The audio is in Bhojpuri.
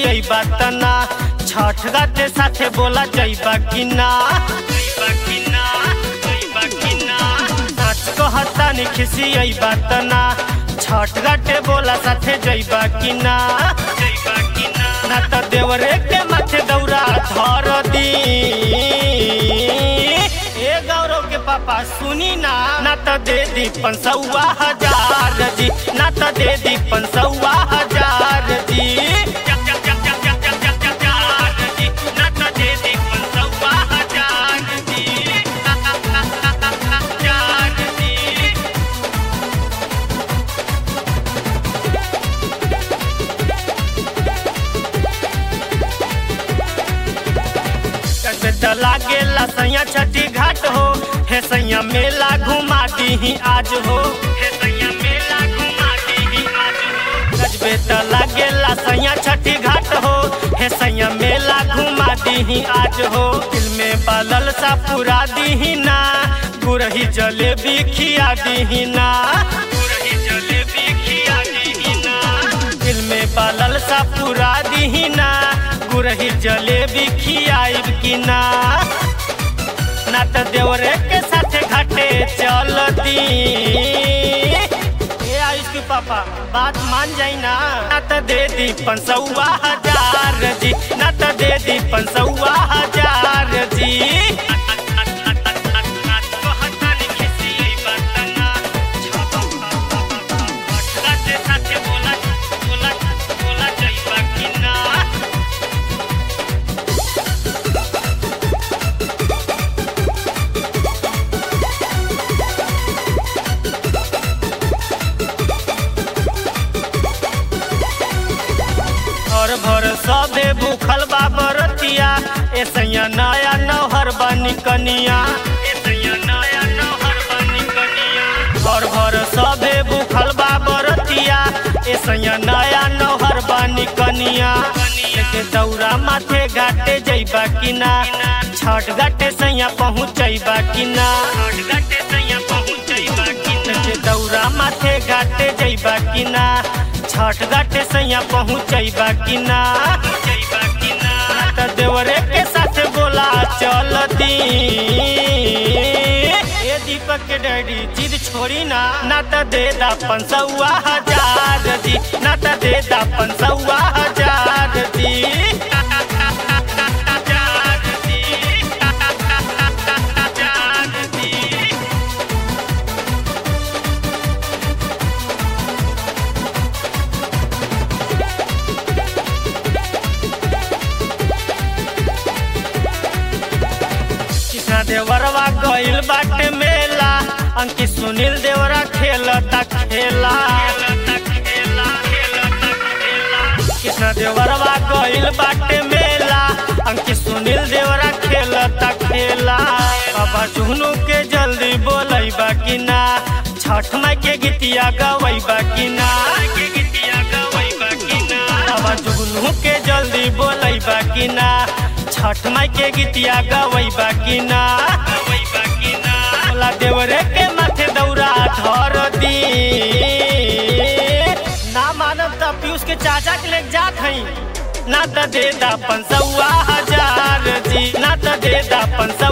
खिसियई बात ना छठ घाटे साथे बोला जइबा कि ना जइबा कि ना जइबा कि ना सच कहता नि खिसियई बात ना छठ घाटे बोला साथे जइबा कि ना जइबा कि ना ना त देवरे के माथे दौरा धर दी ए गौरव के पापा सुनी ना ना त दे दी पंसौआ हजार जी ना त दे दी पंसौआ हजार जी ना त दे दी पंसौआ हजार जी हजार जी त लागेला सैया छठी घाट हो हे सैया मेला घुमा दी आज हो हे सैया मेला घुमा दी आज हो गजबे त लागेला सैया छठी घाट हो हे सैया मेला घुमा दी आज हो दिल में बालल सा पूरा दी ना गुरही जलेबी खिया दी ना गुरही जलेबी खिया दी ना दिल में बालल सा पूरा दी ना गुरही जलेबी खियाइब कि ना ना त देवरे के साथे घाटे चल दी ए आयुष के पापा बात मान जाई ना ना त दे दी पंसौआ हजार जी ना त दे दी पंसौआ हजार जी साथे बोला बोला बोला जइबा कि ना और भर सबे भूखल बा बरतिया ए सैया नया नौहर बनी कनिया ए सैया नया नौहर बनी कनिया और भर सबे भूखल बा बरतिया ए सैया नया नौहर बनी कनिया के दौरा माथे घाटे जइबा कि ना छठ घाटे सैया पहुँचैबा कि ना छठ घाटे सैया पहुँचैबा कि ना के दौरा माथे घाटे जइबा कि ना छठ घाटे सैया पहुँचैबा कि ना त देवरे के साथ बोला चल दी ए दीपक के डैडी जिद छोड़ी ना ना त दे दा पंसौआ हजार जी ना त दे दा पंसौआ हजार जी कृष्णा देवरवा गइल बाटे मेला अंकित सुनील देवरा खेलता खेला कृष्णा देवरवा गइल बाटे मेला अंकित सुनील देवरा खेलता खेला बाबा जुहनू के जल्दी बोलैबा कि ना छठ माई के गीतिया गवैबा कि ना बाबा जुगनू के जल्दी बोलैबा कि ना छठ माई के गीतिया गवैबा कि ना बोला देवरे के माथे दौरा धर दी ना मानब त पीयूष के चाचा के लेके जात हई ना त दे दा पंसौआ हजार जी ना त दे दा पंसौआ